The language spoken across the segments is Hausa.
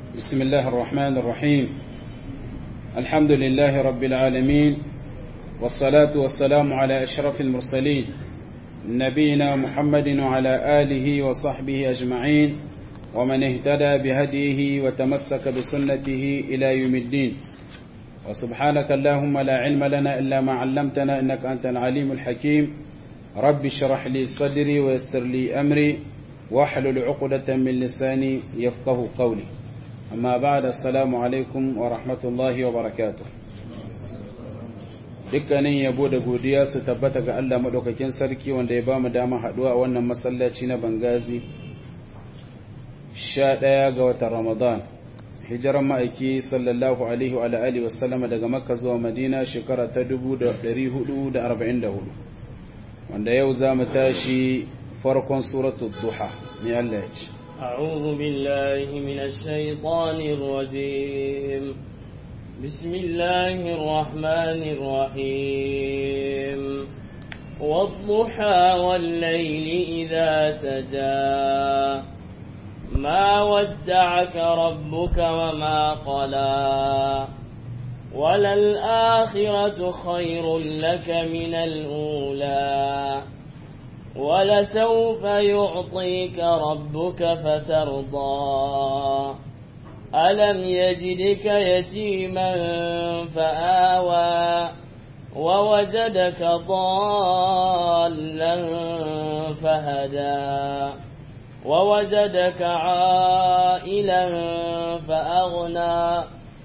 بسم الله الرحمن الرحيم الحمد لله رب العالمين والصلاة والسلام على أشرف المرسلين نبينا محمد وعلى آله وصحبه أجمعين ومن اهتدى بهديه وتمسك بسنته إلى يوم الدين وسبحانك اللهم لا علم لنا إلا ما علمتنا إنك أنت العليم الحكيم رب اشرح لي صدري ويسر لي أمري واحلل عقدة من لساني يفقه قولي أما بعد السلام عليكم ورحمة الله وبركاته dukkanin yabo da godiya su tabbata ga Allah madaukakin sarki wanda ya bamu dama haduwa a wannan masallaci na Bangazi 11 ga watan Ramadan hijiran ma'aiki sallallahu alaihi wa alihi wasallama daga Makka zuwa Madina shekara ta 1444 wanda yau za mu tashi farkon suratul duha ne Allah ya ce أعوذ بالله من الشيطان الرجيم بسم الله الرحمن الرحيم والضحى والليل إذا سجى ما ودعك ربك وما قلى وللآخرة خير لك من الأولى ولسوف يعطيك ربك فترضى ألم يجدك يتيما فآوى ووجدك ضالا فهدى ووجدك عائلا فأغنى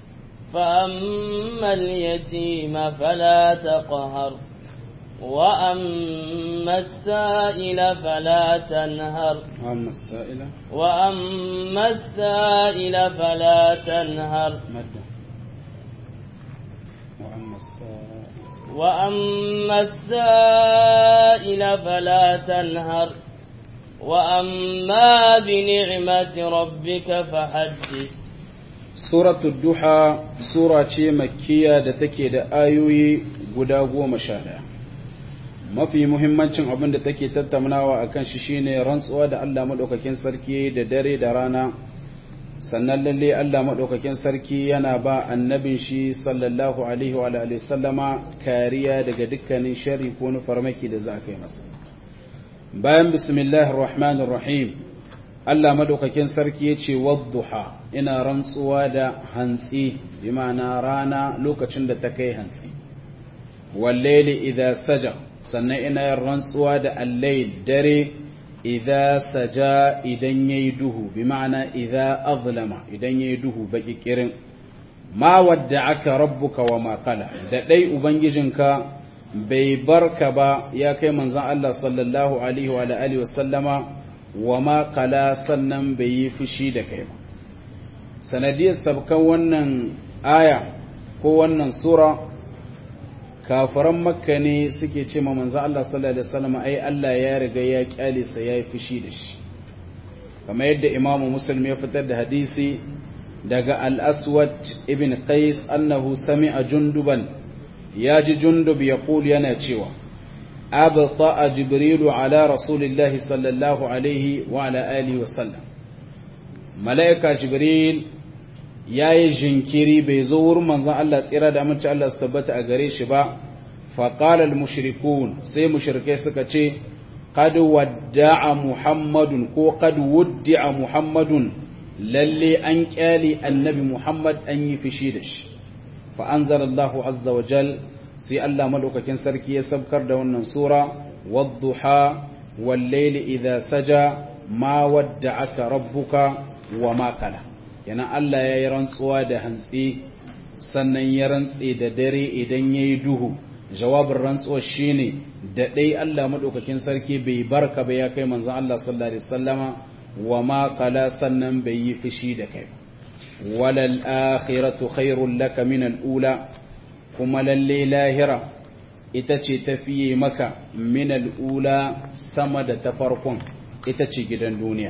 فأما اليتيم فلا تقهر وأما السائل فلا تنهر وأما السائلة وأما السائل فلا تنهر مادة وأما السائل وأما السائل فلا تنهر وأما بنعمة ربك فحدث suratul duha sura ce makkiya da take da ayoyi guda goma sha ɗaya mafi muhimmancin abin da take tattaunawa a kan shi shine rantsuwa da Allah maɗaukakin sarki da dare da rana sannan lalle Allah maɗaukakin sarki yana ba annabin shi sallallahu alaihi wa alihi sallama kariya daga dukkanin shari ko na farmaki da za a kai masa bayan bismillahir rahmanir rahim Allah maɗaukakin sarki ya ce wadduha ina rantsuwa da hantsi bi ma'ana rana lokacin da ta kai hantsi wallaili idza saja sannan ina yin rantsuwa da allayl dare idza saja idan yayi duhu bi ma'ana idza azlama idan yayi duhu baki kirin ma aka rabbuka wa ma qala da dai ubangijinka bai barka ba ya kai manzon Allah sallallahu alaihi wa alihi wa sallama wa ma qala sannan bai yi fushi da kai ba sanadiyar sabkan wannan aya ko wannan sura kafaran makka ne suke ce ma manzo Allah sallallahu alaihi wasallam ai Allah ya riga ya kyale sa yayi fushi da shi kamar yadda Imam Muslim ya fitar da hadisi daga Al-Aswad ibn Qais annahu sami'a junduban yaji jundub yaqul yana cewa abta jibrilu ala rasulillahi sallallahu alaihi wa ala alihi wasallam malaika jibril ya yi jinkiri bai zo wurin manzan Allah tsira da amince Allah su tabbata a gare shi ba faƙalar mushrikun sai mushrikai suka ce qad wadda'a muhammadun ko qad wuddi'a muhammadun lalle an kyale annabi muhammad an yi fishi da shi fa anzalallahu azza wa jal sai Allah madaukakin sarki ya sabkar da wannan sura wadduha wal layli idha saja ma wadda'aka rabbuka wa ma qala yana Allah ya yi rantsuwa da hantsi sannan ya rantse da dare idan ya yi duhu jawabin rantsuwa shi ne da ɗai Allah maɗaukakin sarki bai barka ba ya kai manzan Allah sallallahu Alaihi wasallama wa ma kala sannan bai yi fushi da kai walal akhiratu khairul laka min al'ula kuma lalle lahira ita ce tafiye maka min al'ula sama da ta farkon ita ce gidan duniya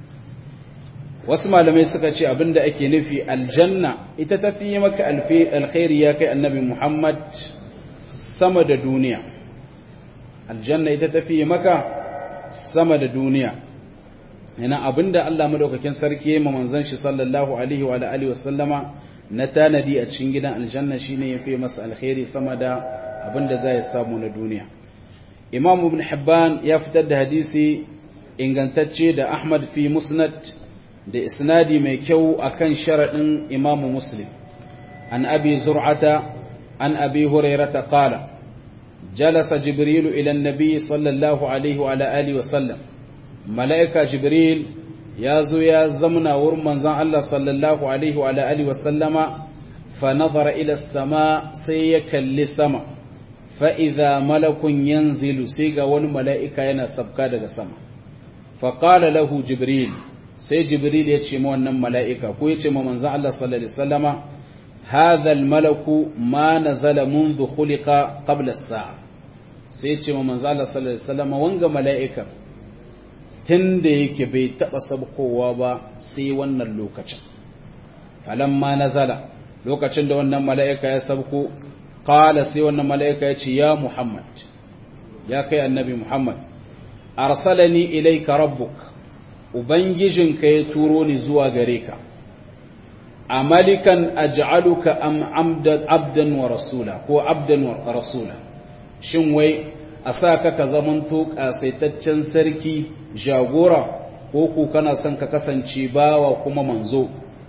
wasu malamai suka ce abinda ake nufi aljanna ita ta fi maka alkhairi ya kai annabi Muhammad sama da duniya aljanna ita ta fi maka sama da duniya yana abinda Allah madaukakin sarki ya manzon shi sallallahu alaihi wa alihi wasallama na tanadi a cikin gidan aljanna shine yafi masa alkhairi sama da abinda zai samu na duniya Imam Ibn Hibban ya fitar da hadisi ingantacce da Ahmad fi Musnad da isnadi mai kyau akan sharadin Imam Muslim an Abi Zur'ata an Abi Hurairah qala جلس جبريل إلى النبي صلى الله عليه وعلى آله وسلم ملائكة جبريل يازو يا زمنا ورمان زان الله صلى الله عليه وعلى آله وسلم فنظر إلى السماء سيك لسما فإذا ملك ينزل سيغا والملائكة ينا سبكا دغ سما فقال له جبريل سي جبريل يتشي مو wannan mala'ika ko yace ma manzon Allah sallallahu alaihi wasallama هذا الملك ما نزل منذ خلق قبل الساعة sai ce ma manzo Allah sallallahu alaihi wasallam wanga mala'ika tunda yake bai taba sabkowa ba sai wannan lokacin falamma nazala lokacin da wannan mala'ika ya sabko qala sai wannan mala'ika ya ce ya Muhammad ya kai annabi Muhammad arsalani ilayka rabbuk ubangijinka ya turo ni zuwa gare ka amalikan aj'aluka am amdan abdan wa rasula ko abdan wa rasula shin wai a sa ka ka zamanto kasaitaccen sarki jagora ko ku kana son ka kasance bawa kuma manzo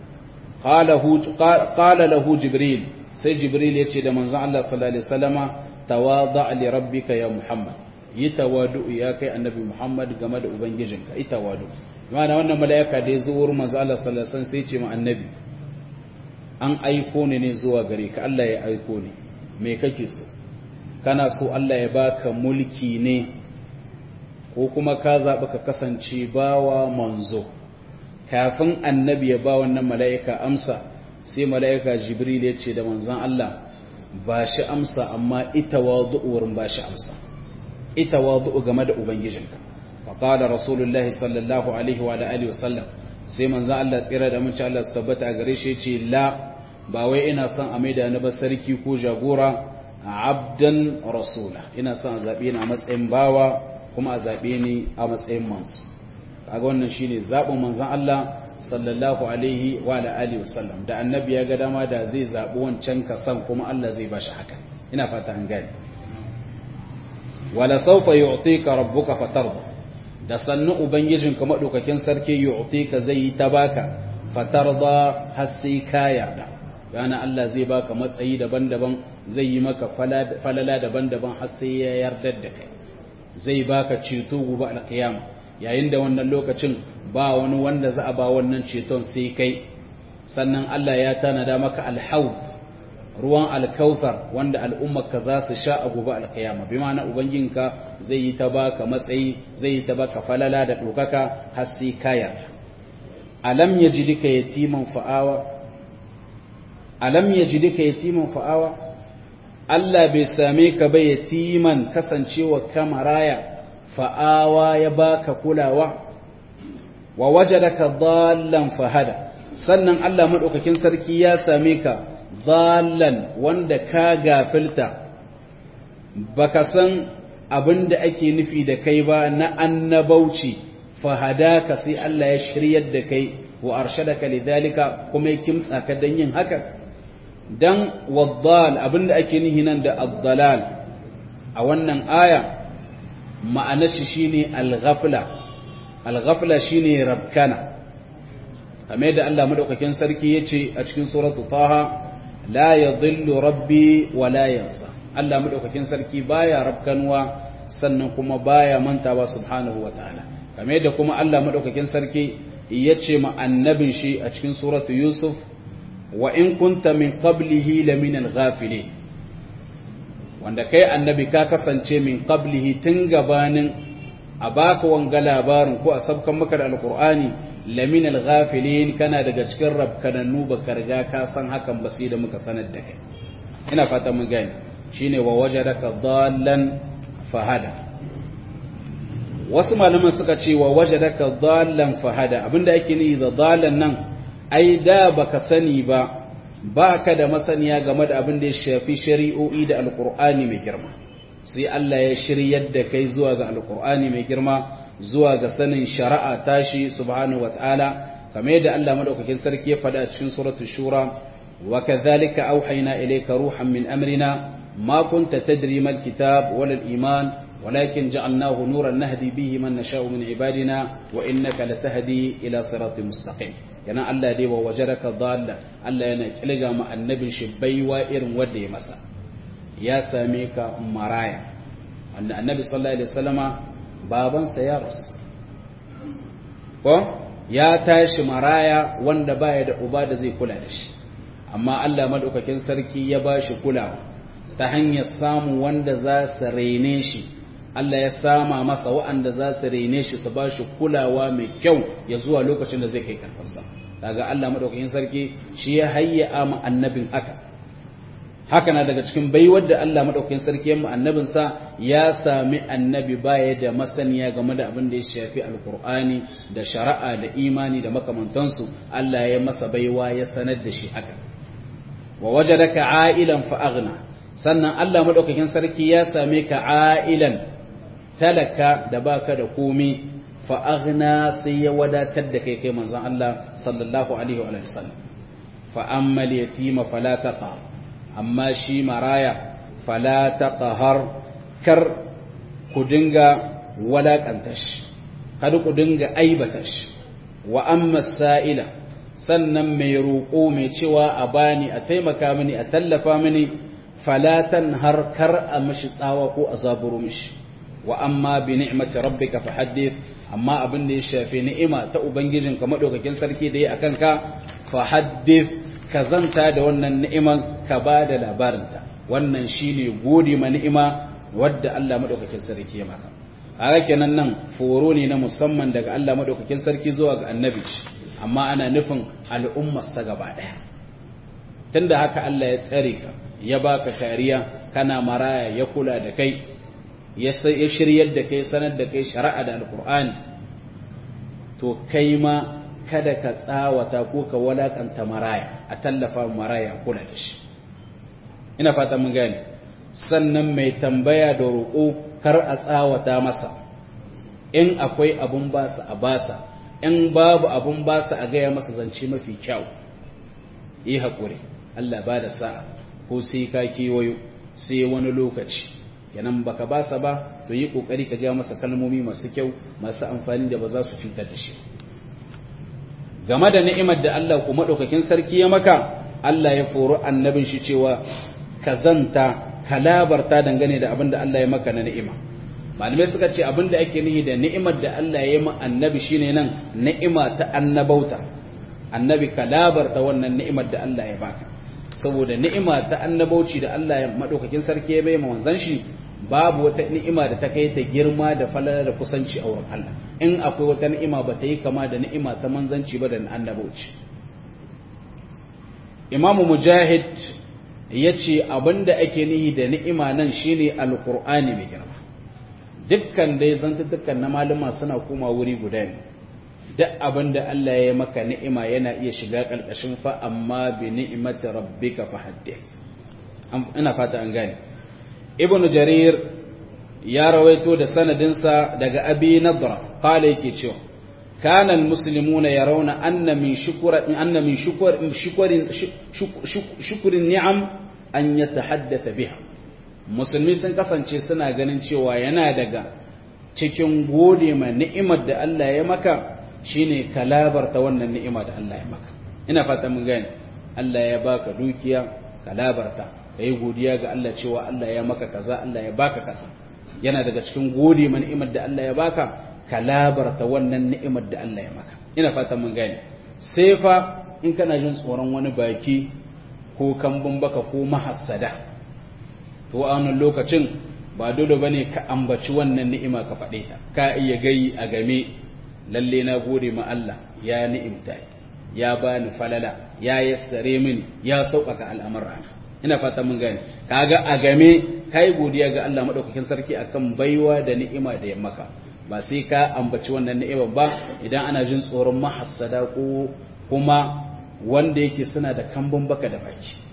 qala lahu jibril sai jibril yace da manzon Allah sallallahu alaihi wasallama tawada li rabbika ya muhammad yi tawadu ya kai annabi muhammad game da ubangijinka yi tawadu yana wannan mala'ika da ya zo wurin manzon Allah sallallahu alaihi wasallam sai ce ma annabi an aiko ni ne zuwa gare ka Allah ya aiko ni me kake so kana so Allah ya baka mulki ne ko kuma ka zaɓi ka kasance bawa manzo kafin annabi ya ba wannan mala'ika amsa sai mala'ika jibril ya ce da manzan Allah ba shi amsa amma ita wadu'u wurin ba shi amsa ita wadu'u game da ubangijinka faƙada rasulullahi sallallahu alaihi wa alihi wasallam sai manzan Allah tsira da mace Allah su tabbata a gare shi ce la ba wai ina son a maida ni ba sarki ko jagora abdan rasula ina son a zaɓe ni a matsayin bawa kuma a zaɓe ni a matsayin mansu kaga wannan shine zaɓin manzon Allah sallallahu alaihi wa alihi wasallam da annabi ya ga dama da zai zaɓi wancan kasan kuma Allah zai bashi haka ina fata an gane wala sawfa yu'tika rabbuka fatarda da sannu ubangijinka madaukakin sarki yu'tika zai yi ta baka fatarda har sai ka yarda yana Allah zai baka matsayi daban-daban zai yi maka falala daban-daban har sai ya yarda da kai zai baka ceto gobe alkiyama yayin da wannan lokacin ba wani wanda za a ba wannan ceton sai kai sannan Allah ya tanada maka alhaud ruwan alkauthar wanda al'ummarka za su sha a gobe alkiyama bi ma'ana ubangijinka zai yi ta baka matsayi zai yi ta baka falala da dokaka har sai ka yarda alam yajidika yatiman fa'awa alam yajidika yatiman fa'awa Allah bai same ka ba yatiman kasancewa kamaraya fa'awa ya baka kulawa wa wajadaka dhallan fahada sannan Allah madaukakin sarki ya same ka dhallan wanda ka gafilta baka san abinda ake nufi da kai ba na annabauci fahadaka sai Allah ya shiryar da kai wa arshadaka lidhalika kuma ya kimtsa ka dan yin haka dan waddal abinda ake nihi nan da addalal a wannan aya ma'anar shi shine al-ghafla al-ghafla shine rabkana kamar da Allah madaukakin sarki yace a cikin suratu taha la yadhillu rabbi wa la yansa Allah madaukakin sarki baya rabkanwa sannan kuma baya mantawa subhanahu wataala kamar da kuma Allah madaukakin sarki yace ma annabin shi a cikin suratu yusuf wa in kunta min qablihi lamina al-ghafilin wanda kai annabi ka kasance min qablihi tun gabanin a baka wanga labarin ko a sabkan maka da alqur'ani lamina al-ghafilin kana daga cikin rabkanannu baka riga ka san hakan ba sai da muka sanar da kai ina fata mun gane shine wa wajadaka dallan fahada wasu malaman suka ce wa wajadaka dallan fahada abinda ake nufi da dallan nan ai da baka sani ba ba ka da masaniya game da abin da ya shafi shari'o'i da alkur'ani mai girma sai Allah ya shiryar da kai zuwa ga alkur'ani mai girma zuwa ga sanin shari'a tashi subhanahu wataala kamar yadda Allah madaukakin sarki ya faɗa a cikin suratul shura wa kadhalika auhayna ilayka ruhan min amrina ma kunta tadri mal kitab wal iman ولكن جعلناه نورا نهدي به من نشاء من عبادنا وإنك لتهدي إلى صراط مستقيم yana Allah dai wa wajaraka dalla Allah yana kilga ma annabin shi baiwa irin wanda ya masa ya same ka maraya wanda annabi sallallahu alaihi wasallama babansa ya rasu ko ya tashi maraya wanda baya da uba da zai kula da shi amma Allah madaukakin sarki ya bashi kulawa ta hanyar samu wanda za su raine shi Allah ya sama masa wa'anda za su rene shi su ba shi kulawa mai kyau ya zuwa lokacin da zai kai karfansa daga Allah madaukakin sarki shi ya hayya ma annabin haka haka na daga cikin baiwar da Allah madaukakin sarki ya annabinsa ya sami annabi baya da masaniya game da abin da ya shafi alkur'ani da shari'a da imani da makamantansu Allah ya masa baiwa ya sanar da shi haka wa wajadaka a'ilan fa aghna sannan Allah madaukakin sarki ya same ka a'ilan talaka da baka da komi fa aghna sai ya wadatar da kai kai manzon Allah sallallahu alaihi wa sallam fa amma yatima fala taqhar amma shi maraya fala taqhar kar ku dinga walakanta shi kada ku dinga aibata shi wa amma sa'ila sannan mai roƙo mai cewa a bani a taimaka mini a tallafa mini falatan har kar a mishi tsawa ko a zaburo mishi wa amma bi ni'mati rabbika fahaddith amma abin da ya shafi ni'ima ta ubangijinka madaukakin sarki da ya akan ka fahaddith ka zanta da wannan ni'iman ka ba da labarinta wannan shine gode ma ni'ima wadda Allah madaukakin sarki ya maka haka kenan nan foro ne na musamman daga Allah madaukakin sarki zuwa ga annabi amma ana nufin al'ummar sa gaba daya tunda haka Allah ya tsare ka ya baka kariya kana maraya ya kula da kai ya shiryar da kai sanar da kai shari'a da alkur'ani to kai ma kada ka tsawata ko ka walakanta maraya a tallafa maraya kula da shi ina fata mun gane sannan mai tambaya da roƙo kar a tsawata masa in akwai abun basa a basa in babu abun basa a gaya masa zance mafi kyau yi haƙuri Allah ba da sa'a ko sai ka kewayo sai wani lokaci kenan baka basa ba to yi kokari ka ga masa kalmomi masu kyau masu amfani da ba za su cutar da shi game da ni'imar da Allah kuma daukakin sarki ya maka Allah ya foro annabin shi cewa ka zanta ka labarta dangane da abin da Allah ya maka na ni'ima malamai suka ce abin da ake nihi da ni'imar da Allah ya yi ma annabi shine nan ni'ima ta annabauta annabi ka labarta wannan ni'imar da Allah ya baka saboda ni'ima ta annabauci da Allah ya madaukakin sarki ya bai manzon shi babu wata ni'ima da ta kai ta girma da falala da kusanci a wurin Allah in akwai wata ni'ima ba ta yi kama da ni'ima ta manzanci ba da annabauci Imam Mujahid ya ce abinda ake nihi da ni'ima nan shine alqur'ani mai girma dukkan dai zantukan na malama suna koma wuri guda ne duk abin da Allah ya maka ni'ima yana iya shiga ƙarƙashin fa amma bi ni'imati rabbika fa haddith ina fata an gane ibn jarir ya rawaito da sanadinsa daga abi nadra qala yake cewa kana almuslimuna yarawna anna min shukra anna min shukr shukrin shukrin ni'am an yatahaddatha biha musulmi sun kasance suna ganin cewa yana daga cikin gode ma ni'imar da Allah ya maka shine ka labarta wannan ni'ima da Allah ya maka ina fata mun gane Allah ya baka dukiya ka labarta kai godiya ga Allah cewa Allah ya maka kaza Allah ya baka kaza yana daga cikin gode ma ni'imar da Allah ya baka ka labarta wannan ni'imar da Allah ya maka ina fata mun gane sai fa in kana jin tsoron wani baki ko kambun baka ko mahassada to a wannan lokacin ba dole bane ka ambaci wannan ni'ima ka faɗe ta ka iya gai a game lalle na gode ma Allah ya ni'imta ya bani falala ya yassare mini ya sauƙaƙa al'amurana ina fata mun gane kaga a game kai godiya ga Allah madaukakin sarki akan baiwa da ni'ima da ya maka ba sai ka ambaci wannan ni'imar ba idan ana jin tsoron mahassada ko kuma wanda yake suna da kambun baka da baki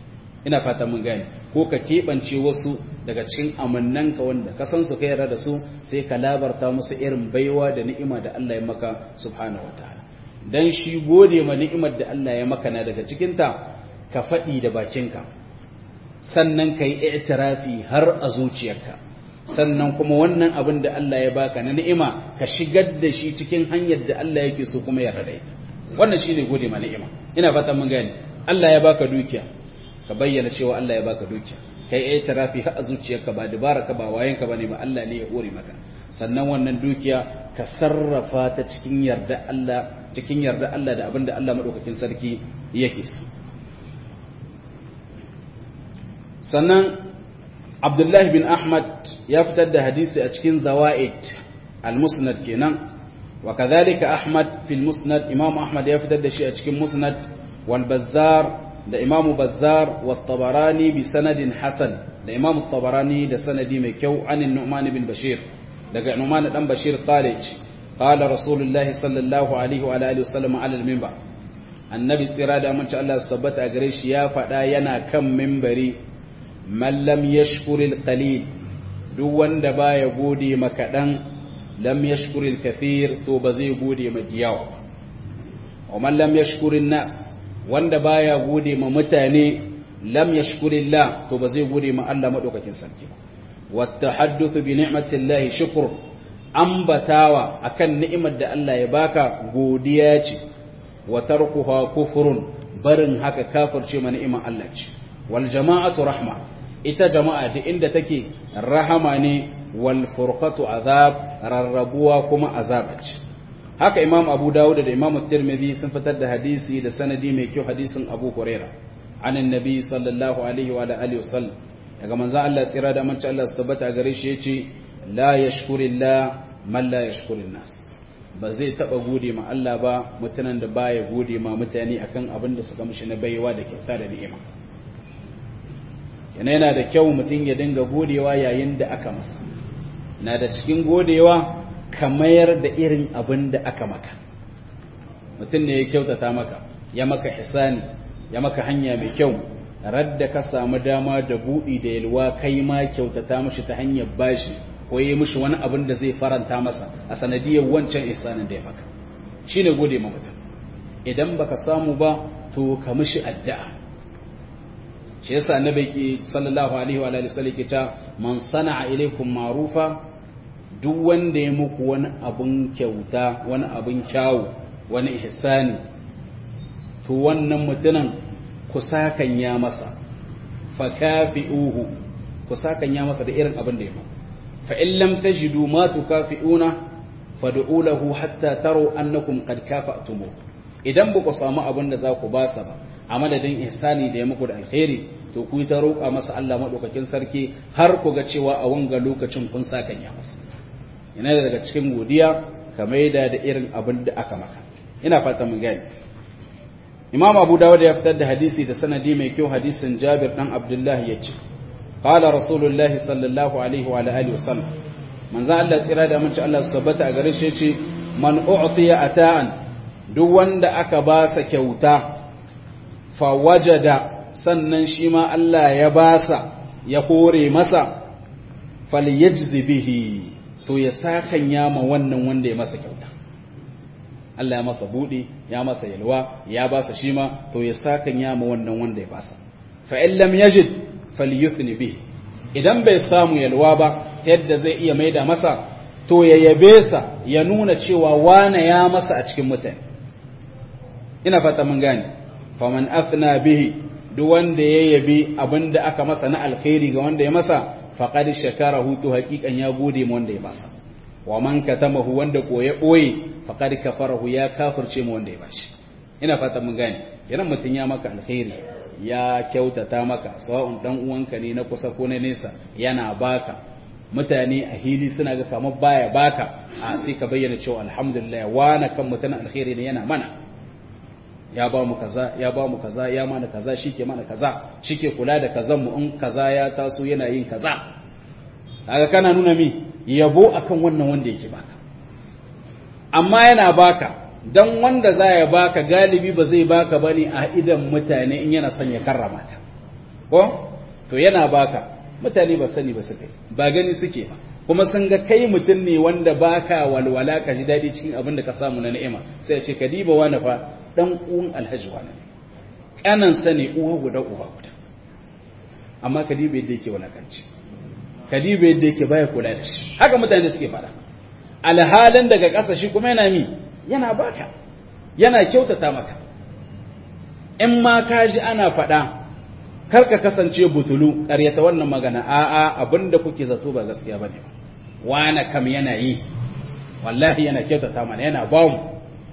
ina fata mun gane ko ka keɓance wasu daga cikin amannanka wanda ka san su ka yarda da su sai ka labarta musu irin baiwa da ni'ima da Allah ya maka subhanahu wataala dan shi gode ma ni'imar da Allah ya maka na daga cikin ta ka faɗi da bakinka sannan ka yi i'tirafi har a zuciyarka sannan kuma wannan abin da Allah ya baka na ni'ima ka shigar da shi cikin hanyar da Allah yake so kuma ya rada ita wannan shine gode ma ni'ima ina fatan mun gane Allah ya baka dukiya ka bayyana cewa Allah ya baka dukiya kai i'tirafi har a zuciyarka ba dabaraka ba wayenka bane ba Allah ne ya hore maka sannan wannan dukiya ka sarrafa ta cikin yarda Allah cikin yarda Allah da abin da Allah madaukakin sarki yake so sannan abdullahi bin ahmad ya fitar da hadisi a cikin zawa'id al-musnad kenan wa kadhalika ahmad fil musnad imam ahmad ya fitar da shi a cikin musnad wal bazzar da imam bazzar wa tabarani bi sanadin hasan da imam tabarani da sanadi mai kyau anin nu'man bin bashir daga nu'man dan bashir qala qala rasulullahi sallallahu alaihi wa alihi wasallam ala al-minbar annabi tsira da amince Allah su tabbata a gare shi ya faɗa yana kan mimbari man lam yashkuril qalil duk wanda baya gode ma kadan lam yashkuril kathir to ba zai gode ma diyawa wa man lam yashkurin nas wanda baya gode ma mutane lam yashkurillah to ba zai gode ma Allah madaukakin sarki wa tahaddathu bi ni'matillahi shukr ambatawa akan ni'imar da Allah ya baka godiya ce wa tarkuha kufrun barin haka kafirce ma ni'imar Allah ce wal jama'atu rahma ita jama'a da inda take rahama ne wal furqatu azab rarrabuwa kuma azab ce haka imam abu dawud da imam tirmidhi sun fitar da hadisi da sanadi mai kyau hadisin abu huraira an annabi sallallahu alaihi wa alihi wasallam daga manzo Allah tsira da manci Allah su tabbata gare shi yace la yashkurillah man la yashkurin nas ba zai taba gode ma Allah ba mutanen da baya gode ma mutane akan abin da suka mishi na baiwa da kyauta da ni'ima yana yana da kyau mutum ya dinga godewa yayin da aka masa na da cikin godewa ka mayar da irin abin da aka maka mutum ne ya kyautata maka ya maka hisani ya maka hanya mai kyau radda ka samu dama da buɗi da yalwa kai ma kyautata mashi ta hanyar bashi ko yi mishi wani abin da zai faranta masa a sanadiyar wancan ihsanin da ya maka shine gode ma mutum idan baka samu ba to ka mishi addu'a shi yasa annabi ki sallallahu alaihi wa alihi wasallam ke ta man sana'a ilaikum ma'rufa duk wanda ya muku wani abun kyauta wani abun kyawu wani ihsani to wannan mutumin ku sakan ya masa fa kafi'uhu ku sakan ya masa da irin abin da ya maka fa in lam tajidu ma tukafi'una fad'u lahu hatta taru annakum qad kafa'tumu idan ba ku samu abin da za ku ba sa ba a madadin ihsani da ya muku da alkhairi to ku ta roƙa masa Allah madaukakin sarki har ku ga cewa a wanga lokacin kun sakan ya masa yana daga cikin godiya ka maida da irin abin da aka maka ina fata mun gani Imam Abu Dawud ya fitar da hadisi da sanadi mai kyau hadisin Jabir dan Abdullah yace qala rasulullahi sallallahu alaihi wa alihi wasallam manzo Allah tsira da mun ci Allah su tabbata a gare shi yace man u'tiya ata'an duk wanda aka ba sa kyauta fawajada sannan shi ma Allah ya basa ya kore masa falyajzi bihi to ya sakan yama wannan wanda ya masa kyauta Allah ya masa budi ya masa yalwa ya basa shi ma to ya sakan yama wannan wanda ya basa fa in lam yajid falyuthni bihi idan bai samu yalwa ba yadda zai iya maida masa to ya yabe sa ya nuna cewa wane ya masa a cikin mutane ina fata mun gane faman athna bihi duk wanda ya yabi abinda aka masa na alkhairi ga wanda ya masa faqad shakarahu to haqiqan ya gode mu wanda ya masa wa man katamahu wanda ko ya boye faqad kafarahu ya kafirce mu wanda ya bashi ina fata mun gane yana mutun ya maka alkhairi ya kyautata maka sawa'un dan uwanka ne na kusa ko na nesa yana baka mutane a hili suna ga kamar baya baka a sai ka bayyana cewa alhamdulillah wana kan mutane alkhairi ne yana mana ya ba mu kaza ya ba mu kaza ya mana kaza shike mana kaza shike kula da kazan mu in kaza ya taso yana yin kaza kaga kana nuna mi yabo akan wannan wanda yake baka amma yana baka dan wanda za ya baka galibi ba zai baka bane a idan mutane in yana son ya karrama ka ko to yana baka mutane ba sani ba suka ba gani suke ba kuma sun ga kai mutum ne wanda baka walwala ka ji daɗi cikin abin da ka samu na ni'ima sai ce ka diba wani fa dan uwan alhaji wani kanan sani uwa guda uba guda amma ka diba yadda yake walakanci ka diba yadda yake baya kula da shi haka mutane suke fara alhalin daga ƙasa shi kuma yana mi yana baka yana kyautata maka in ma ka ji ana faɗa kar ka kasance butulu ƙaryata wannan magana a'a abinda kuke zato ba gaskiya bane wani kam yana yi wallahi yana kyautata mana yana ba mu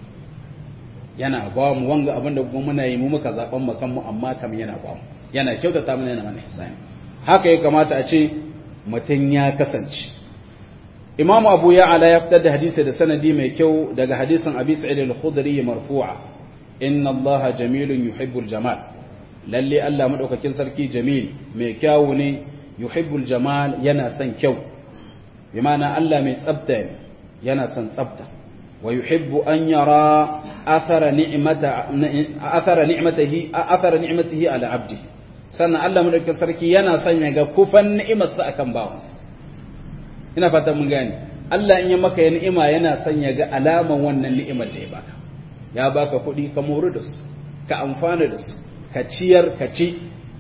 yana ba mu wanga abinda kuma muna yi mu muka zaben mu kanmu amma kam yana ba mu yana kyautata mana yana mana ihsani haka ya kamata a ce mutum ya kasance imamu abu ya ala ya fitar da hadisi da sanadi mai kyau daga hadisin abi sa'id al-khudri marfu'a inna allaha jamilun yuhibbul jamal lalle Allah madaukakin sarki jamil mai kyawu ne yuhibbul jamal yana son kyau bi ma'ana Allah mai tsafta ne yana son tsafta wa yuhibbu an yara athara ni'mata athara ni'matihi athara ni'matihi ala abdi sannan Allah madaukakin sarki yana son ya ga kufan ni'imarsa akan bawansa ina fatan mun gane Allah in ya maka ya ni'ima yana son ya ga alaman wannan ni'imar da ya baka ya baka kuɗi ka moru da su ka amfana da su ka ciyar ka ci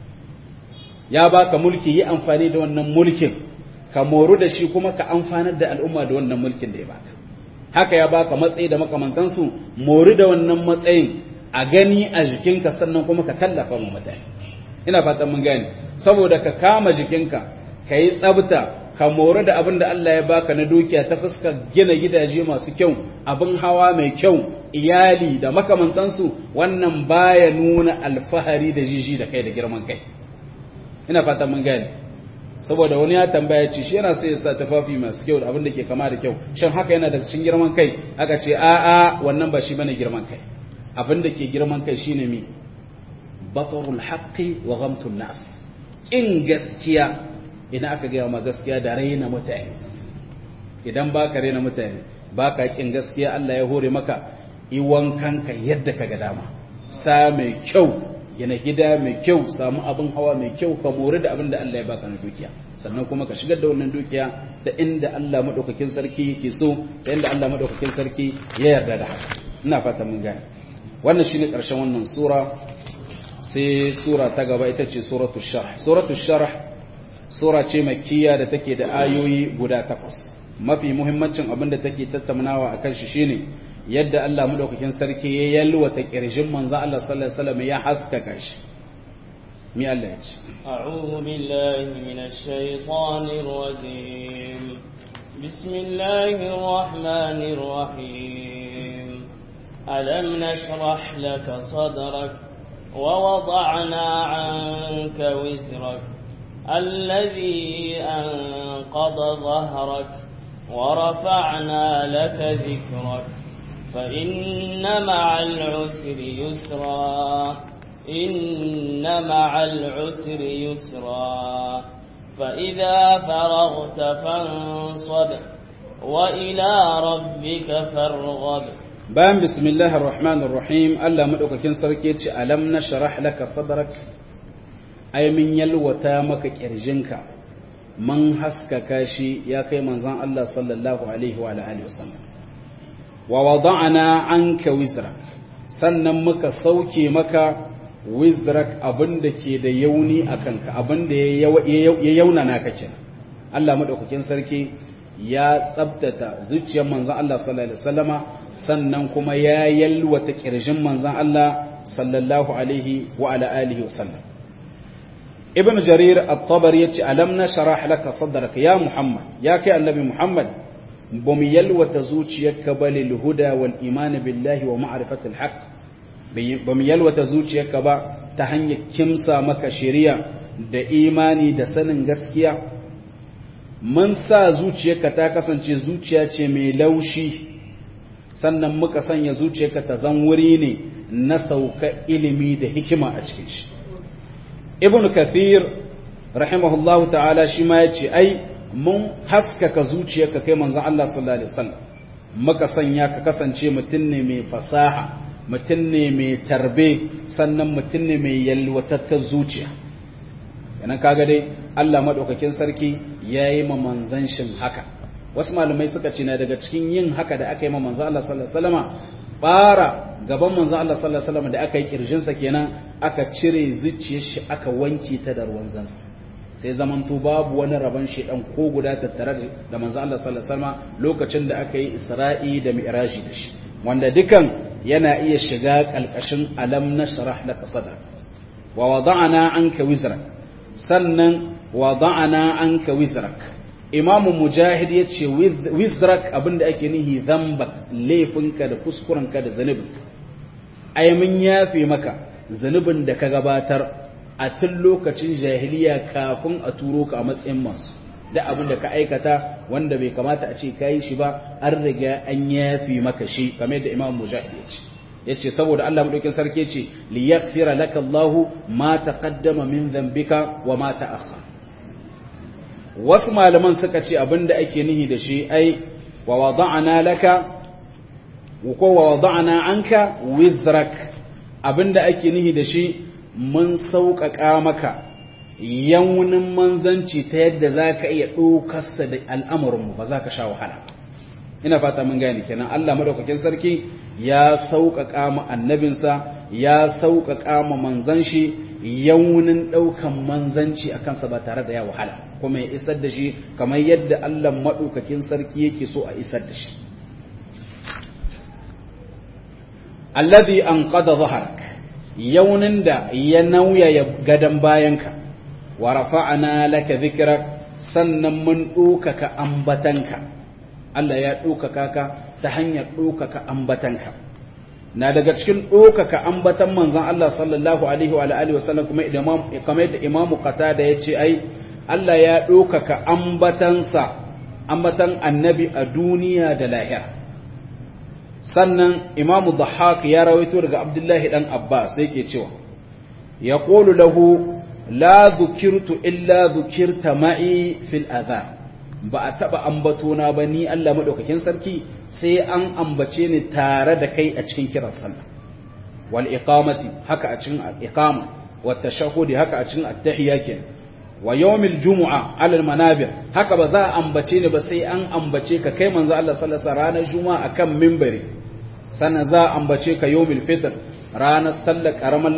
ya baka mulki yi amfani da wannan mulkin ka moru da shi kuma ka amfanar da al'umma da wannan mulkin da ya baka haka ya baka matsayi da makamantansu mori da wannan matsayin a gani a jikinka sannan kuma ka tallafa ma mutane ina fatan mun gane saboda ka kama jikinka ka yi tsabta ka mori da abin da Allah ya baka na dukiya ta fuskar gina gidaje masu kyau abin hawa mai kyau iyali da makamantansu wannan baya nuna alfahari da jiji da kai da girman kai ina fata mun gane saboda wani ya tambaya ce shi yana sai ya sa tafafi masu kyau da abin da ke kama da kyau shin haka yana da cikin girman kai aka ce a a wannan ba shi bane girman kai abin da ke girman kai shine mi batarul haqqi wa ghamtun nas in gaskiya idan aka gaya ma gaskiya da raina mutane idan baka raina mutane baka kin gaskiya Allah ya hore maka iwan kanka yadda ka ga dama sa mai kyau gina gida mai kyau samu abin hawa mai kyau ka mori da abin da Allah ya baka na dukiya sannan kuma ka shigar da wannan dukiya ta inda Allah madaukakin sarki yake so ta inda Allah madaukakin sarki ya yarda da haka ina fata mun gane wannan shine karshen wannan sura sai sura ta gaba ita ce suratul sharh suratul sharh sura ce makkiya da take da ayoyi guda takwas mafi muhimmancin abin da take tattaunawa akan shi shine yadda Allah madaukakin sarki ya yalwata kirjin manzo Allah sallallahu alaihi wasallam ya haskaka shi mi Allah ya ce a'udhu billahi minash shaitanir rajim bismillahir rahmanir rahim alam nashrah laka sadrak wa wada'na 'anka wizrak الذي أنقض ظهرك ورفعنا لك ذكرك فإن مع العسر يسرا إن مع العسر يسرا فإذا فرغت فانصب وإلى ربك فارغب بان بسم الله الرحمن الرحيم ألا مدوك كن سركيت ألم نشرح لك صدرك أي من يلوتا مك كرجنك من حسك كاشي يا كي منزان الله صلى الله عليه وعلى آله وسلم wa wada'ana anka wizrak sannan muka sauke maka wizrak abinda ke da yauni akan ka abinda ya yaunana ka kenan Allah madaukakin sarki ya tsabtata zuciyar manzon Allah sallallahu alaihi wasallama sannan kuma ya yalwata kirjin manzon Allah sallallahu alaihi wa ala alihi wasallam ibn jarir at-tabari yace alam nashrah laka sadrak ya muhammad ya kai annabi muhammad ba mu yalwata zuciyarka ba lil huda wal iman billahi wa ma'rifatil haqq ba mu yalwata zuciyarka ba ta hanyar kimsa maka shari'a da imani da sanin gaskiya mun sa zuciyarka ta kasance zuciya ce mai laushi sannan muka sanya zuciyarka ta zan wuri ne na sauka ilimi da hikima a cikin shi ibn kathir rahimahullahu ta'ala shi ma yace ai mun haskaka zuciyarka kai manzon Allah sallallahu alaihi wasallam muka sanya ka kasance mutum ne mai fasaha mutum ne mai tarbe sannan mutum ne mai yalwatattar zuciya yana kaga dai Allah madaukakin sarki yayi ma manzan shin haka wasu malamai suka ce na daga cikin yin haka da aka yi ma manzan Allah sallallahu alaihi wasallama bara gaban manzan Allah sallallahu alaihi wasallama da aka yi kirjin sa kenan aka cire zuciyar shi aka wanke ta da ruwan zansa sai zamanto babu wani rabon shedan ko guda tattare da manzan Allah sallallahu alaihi wasallama lokacin da aka yi Isra'i da Mi'raji da shi wanda dukan yana iya shiga kalkashin alam nashrah laka sadrak wa wada'na anka wizrak sannan wada'na anka wizrak imam mujahid yace wizrak abinda ake nihi zambak laifinka da kuskurenka da zanubinka ai mun yafe maka zanubin da ka gabatar a tun lokacin jahiliya kafin a turo ka a matsayin masu da abin da ka aikata wanda bai kamata a ce ka yi shi ba an riga an yafi maka shi kamar yadda imam mujahid ya ce ya ce saboda Allah maɗaukin sarki ce li yaghfira laka Allah ma taqaddama min dhanbika wa ma ta'akhkhara wasu malaman suka ce abin da ake nihi da shi ai wa wada'na laka ko wa wada'na anka wizrak abin da ake nihi da shi mun sauƙaƙa maka yaunin manzanci ta yadda za ka iya ɗaukarsa da al'amuranmu ba za ka sha wahala ina fata mun gani kenan Allah madaukakin sarki ya sauƙaƙa ma annabinsa ya sauƙaƙa ma manzan shi yaunin ɗaukan manzanci a kansa ba tare da ya wahala kuma ya isar da shi kamar yadda Allah madaukakin sarki yake so a isar da shi alladhi anqada dhahrak yaunin da ya nauyaya gadon bayanka wa rafa'ana laka dhikrak sannan mun ɗaukaka ambatanka Allah ya ɗaukaka ka ta hanyar ɗaukaka ambatanka na daga cikin ɗaukaka ambatan manzon Allah sallallahu alaihi wa alihi wa sallam kuma imam kamar da imamu qatada yace ai Allah ya ɗaukaka ambatansa ambatan annabi a duniya da lahira sannan imamu dhahak ya rawaito daga abdullahi dan abbas sai ke cewa yaqulu lahu la dhukirtu illa dhukirta ma'i fil adha ba a taba ambatona ba ni Allah madaukakin sarki sai an ambace ni tare da kai a cikin kiran sallah wal iqamati haka a cikin iqama wat tashahhudi haka a cikin at-tahiyya kenan wa yawmil jumu'a ala al-manabir haka ba za a ambace ni ba sai an ambace ka kai manzo Allah sallallahu alaihi wasallam ranar juma'a akan minbari sannan za a ambace ka yawmil fitr ranar sallar karamar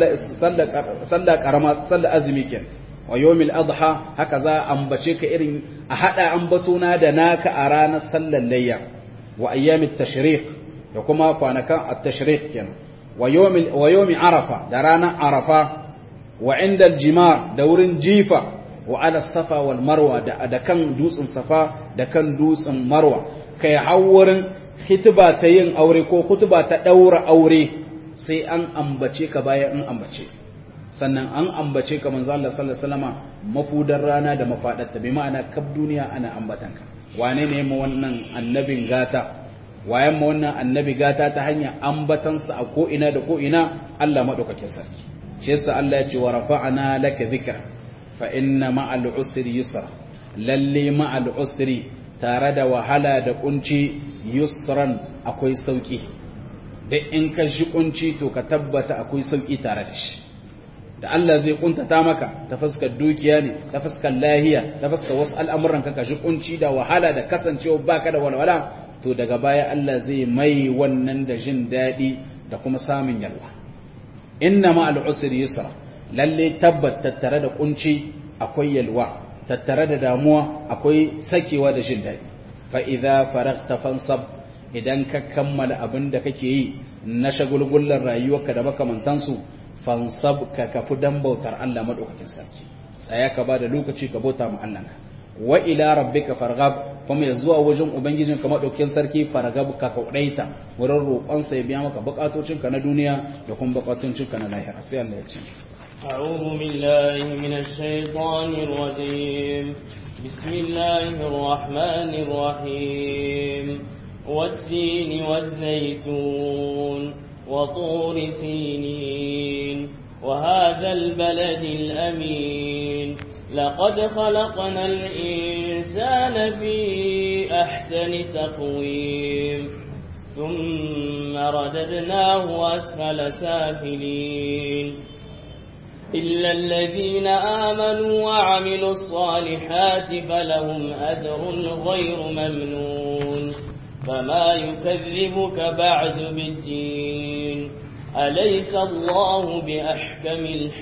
sallar karama sallar azumi kenan wa yawmil adha haka za a ambace ka irin a hada ambatona da naka a ranar sallar layya wa ayyamit tashriq da kuma kwanakan at-tashriq kenan wa yawmil wa yawmi arafa da ranar arafa wa inda al-jimar da wurin jifa wa ala safa wal marwa da da kan dutsen safa da kan dutsen marwa kai hawurin khitba ta yin aure ko khutba ta daura aure sai an ambace ka bayan an ambace sannan an ambace ka manzo Allah sallallahu alaihi wasallama mafudar rana da mafadarta bi ma'ana kab duniya ana ambatanka wane ne mu wannan annabin gata wayan mu wannan annabi gata ta hanya ambatansa a ko ina da ko ina Allah madaukakin sarki shi yasa Allah ya ce wa rafa'ana laka dhikra fa inna ma'al usri yusra lalle ma'al usri tare da wahala da kunci yusran akwai sauki da in ka shi kunci to ka tabbata akwai sauki tare da shi da Allah zai kuntata maka ta fuskar dukiya ne ta fuskar lahiya ta fuskar wasu al'amuran ka ka shi kunci da wahala da kasancewa baka da walwala to daga baya Allah zai mai wannan da jin daɗi da kuma samun yalwa inna ma al'usri yusra lalle tabbat tattare da kunci akwai yalwa tattare da damuwa akwai sakewa da jin daɗi fa idza faragta fansab idan ka kammala abin da kake yi na shagulgullar rayuwarka da makamantansu fansab ka kafi dan bautar Allah madaukakin sarki tsaya ka ba da lokaci ka bauta ma Allah wa ila rabbika farghab kuma ya zuwa wajen ubangijin ka madaukakin sarki farghab ka kaudaita wurin roƙon sa ya biya maka bukatocin ka na duniya da kuma bukatocin ka na lahira sai Allah ya ce أعوذ بالله من الشيطان الرجيم بسم الله الرحمن الرحيم والتين والزيتون وطور سينين وهذا البلد الأمين لقد خلقنا الإنسان في أحسن تقويم ثم رددناه أسفل سافلين إلا الذين آمنوا وعملوا الصالحات فلهم أجر غير ممنون فما يكذبك بعد بالدين أليس الله بأحكم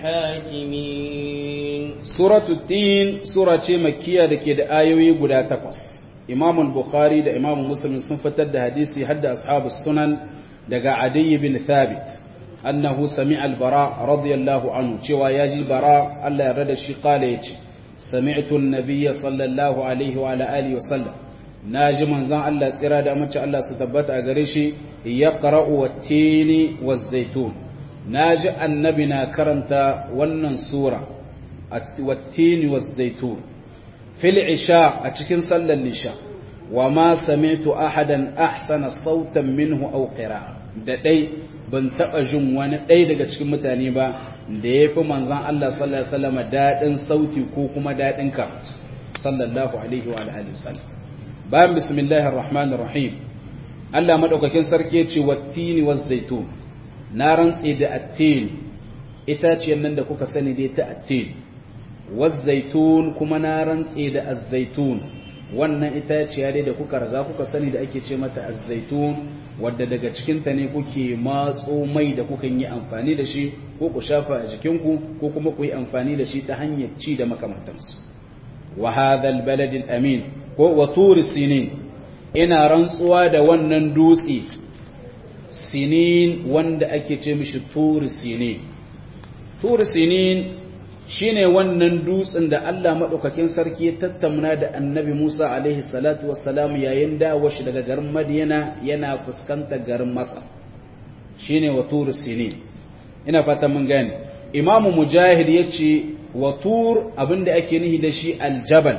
الحاكمين سورة الدين سورة مكية لكي آيوي قدا تقص إمام البخاري دا إمام مسلم سنفتد حديثي حد أصحاب السنن دقا عدي بن ثابت أنه سمع البراء رضي الله عنه شوى يجي براء الله يرد الشي قال يجي سمعت النبي صلى الله عليه وعلى آله وسلم ناجي من زان الله تيرا دا مچ الله ستبت أغريشي يقرأ والتين والزيتون ناجي النبي كرنتا ونن سورة والتين والزيتون في العشاء أتكن صلى العشاء وما سمعت أحدا أحسن صوتا منه أو قراءة da dai ban taɓa jin wani ɗaya daga cikin mutane ba da ya fi manzan Allah sallallahu Alaihi wasallam daɗin sauti ko kuma daɗin karatu sallallahu Alaihi wa Alaihi wasallam bayan bismillahir rahmanir rahim Allah maɗaukakin sarki ya ce wattini wa zaitun na rantse da attin itaciyar nan da kuka sani dai ta attin wa zaitun kuma na rantse da azzaitun wannan itaciya dai da kuka riga kuka sani da ake ce mata azzaitun wadda daga cikinta ne kuke matso mai da kuka yi amfani da shi ko ku shafa a jikinku ko kuma ku yi amfani da shi ta hanyar ci da makamantansu wa hadhal balad amin ko wa turi sinin ina rantsuwa da wannan dutse sinin wanda ake ce mishi turi sinin turi sinin shine wannan dutsen da Allah madaukakin sarki ya tattauna da Annabi Musa alaihi salatu wassalam yayin dawo shi daga garin Madiyana yana fuskantar garin Masar shine watur sinin ina fata mun gane Imam Mujahid yace watur abinda ake nihi da shi aljabal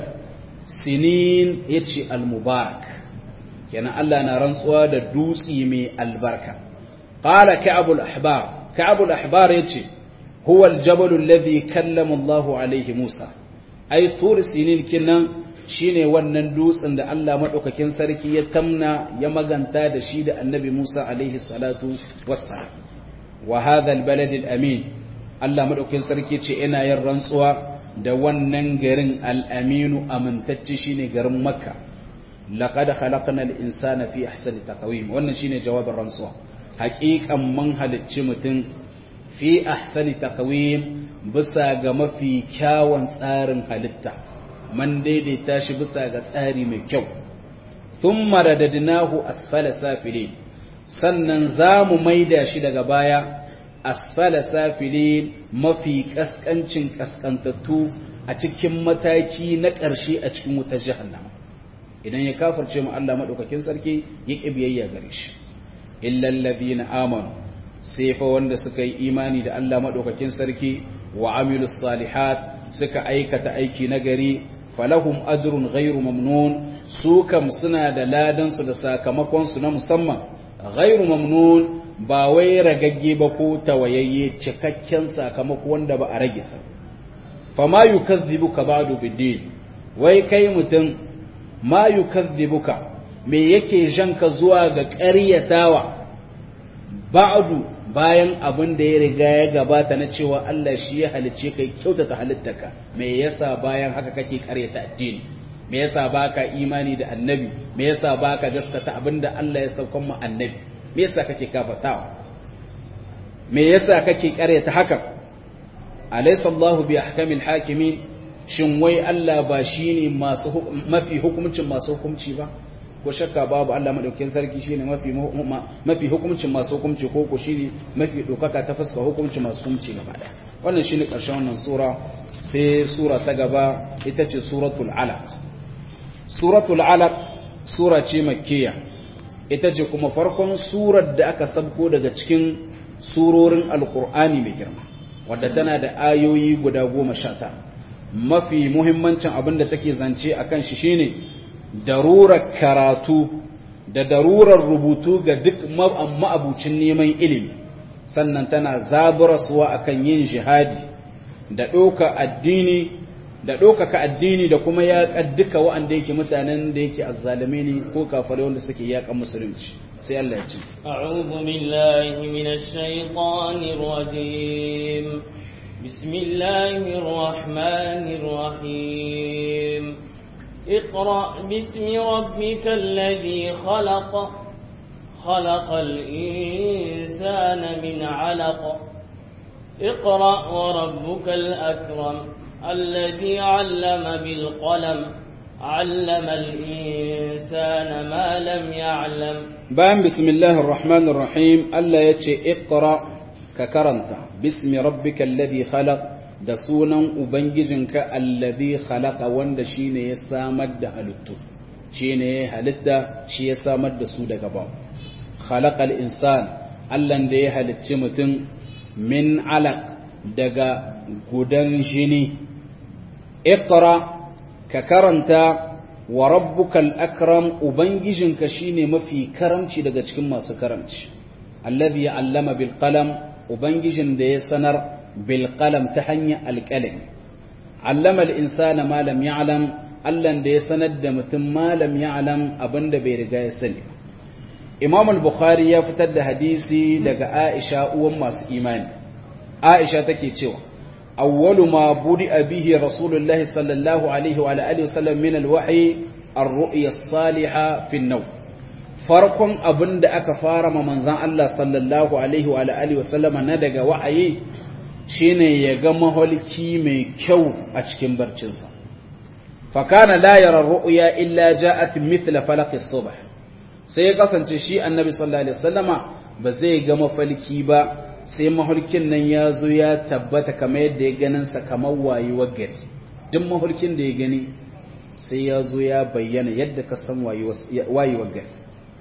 sinin yace almubarak kenan Allah na rantsuwa da dutsi mai albarka qala ka'abul ahbar ka'abul ahbar yace هو الجبل الذي كلم الله عليه موسى أي طور سنين كنا shine wannan dutsen da Allah madaukakin sarki ya tamna ya maganta da shi da Annabi Musa alaihi salatu wassalam wa hadha albalad alamin Allah madaukakin sarki ce ina yin rantsuwa da wannan garin al-aminu amintacce shine garin Makka laqad khalaqna al-insana fi ahsani taqwim wannan shine jawabin rantsuwa haƙiƙan mun halicci mutum fi ahsani taqwim bisa ga mafi kyawun tsarin halitta man daidaita shi bisa ga tsari mai kyau thumma radadnahu asfala safilin sannan zamu maida shi daga baya asfala safilin mafi kaskancin kaskantattu a cikin mataki na ƙarshe a cikin wutar jahannama idan ya kafirce mu Allah madaukakin sarki ya ƙi biyayya gare shi illal ladina amanu sai fa wanda suka yi imani da Allah maɗaukakin sarki wa amilus salihat suka aikata aiki nagari falahum ajrun ghairu mamnun su kam suna da ladan su da sakamakon su na musamman ghairu mamnun ba wai ragagge ba ko tawayayye cikakken sakamako wanda ba a rage sa fama yukazzibuka ba'du biddin wai kai mutum ma yukazzibuka me yake janka zuwa ga ƙaryatawa ba'du bayan abin da ya riga ya gabata na cewa Allah shi ya halicce kai kyautata halittaka me yasa bayan haka kake karyata addini me yasa baka imani da annabi me yasa baka gaskata abinda Allah ya saukan mu annabi me yasa kake kafatawa me yasa kake karyata haka alaysa Allah bi ahkamil hakimin shin wai Allah ba shine masu mafi hukuncin masu hukunci ba ko shakka babu Allah madaukakin sarki shine mafi mafi hukuncin masu hukunci ko ko shine mafi dokaka ta fuska hukuncin masu hukunci gaba daya wannan shine karshen wannan sura sai sura ta gaba ita ce suratul alaq suratul alaq sura ce makkiya ita ce kuma farkon surar da aka sabko daga cikin surorin alqur'ani mai girma wadda tana da ayoyi guda goma sha mafi muhimmancin abin da take zance akan shi shine darurar karatu da darurar rubutu ga duk ma'abucin neman ilimi sannan tana zaburaswa akan yin jihadi da ɗauka addini da ɗaukaka addini da kuma yaƙa duka wa'anda yake mutanen da yake azzalame ne ko kafare wanda suke yaƙan musulunci sai Allah ya ce أعوذ بالله من الشيطان الرجيم بسم الله الرحمن الرحيم اقرأ باسم ربك الذي خلق خلق الإنسان من علق اقرأ وربك الأكرم الذي علم بالقلم علم الإنسان ما لم يعلم bayan bismillahir rahmanir rahim Allah ya ce iqra ka karanta bismi rabbikal ladhi khalaq da sunan ubangijinka alladhi khalaqa wanda shine ya samar da halittu shine ya halitta shi ya samar da su daga ba khalaqal insan Allah da ya halicci mutum min alaq daga gudan jini iqra ka karanta wa rabbukal akram ubangijinka shine mafi karamci daga cikin masu karamci allazi allama bil qalam ubangijin da ya sanar bil qalam ta hanyar alqalami allama al insana ma lam ya'lam allan da ya sanar da mutum ma lam ya'lam abinda bai riga ya sani imam al-bukhari ya fitar da hadisi daga aisha uwan masu imani aisha take cewa awwalu ma budi'a bihi rasulullahi sallallahu alaihi wa alihi wasallam min al-wahyi ar-ru'ya as-salihah fi an-nawm farkon abinda aka fara ma manzon Allah sallallahu alaihi wa alihi wasallam na daga wahayi shine ya ga maholki mai kyau a cikin barcinsa fa kana la yara ar-ru'ya illa ja'at mithla falaq as-subh sai ya kasance shi annabi sallallahu alaihi wasallama ba zai ga mafalki ba sai mahulkin nan ya zo ya tabbata kamar yadda ya ganin sa kamar wayewar gari duk mahulkin da ya gani sai ya zo ya bayyana yadda ka san wayewar gari